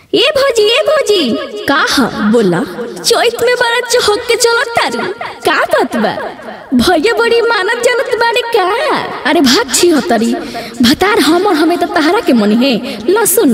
ए भौजी ए भौजी का ह बोला चैत में बड़ा चहक के चलत तारू का बात बा भैया बड़ी मानत जानत बाड़ी का अरे भाग छी हतरी भतार हमर हमें तो तहरा के मनी है ल सुन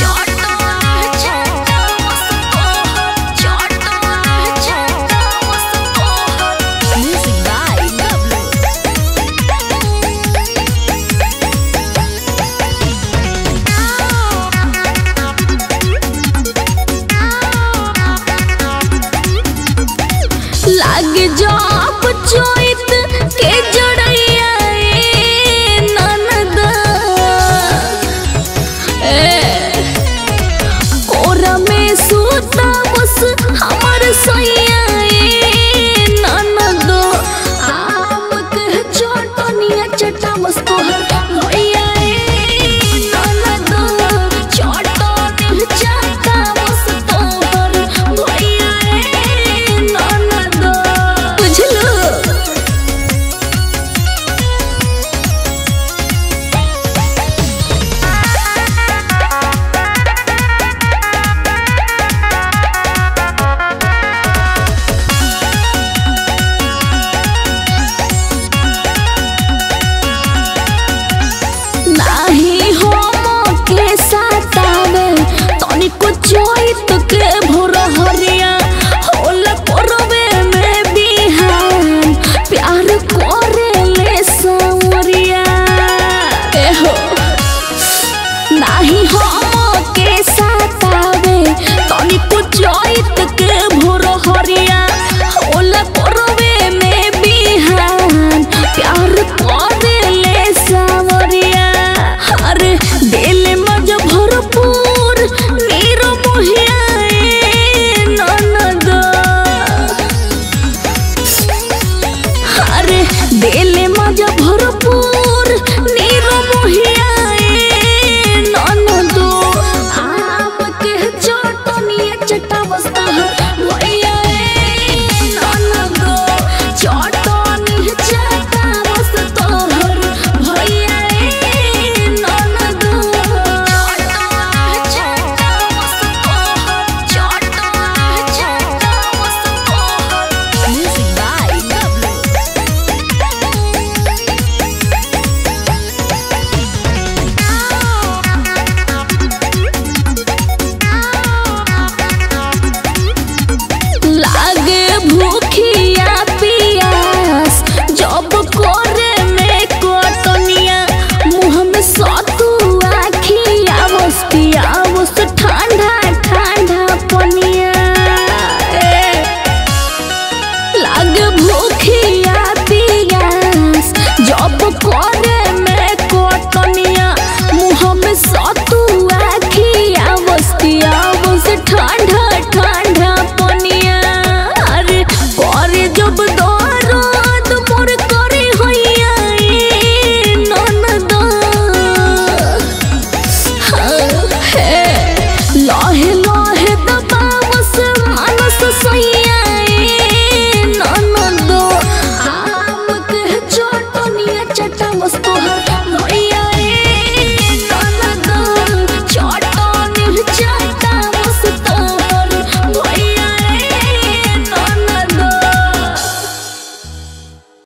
लाग जाप चोइत के जड़ैया ए ननद ए कोरा में सुतब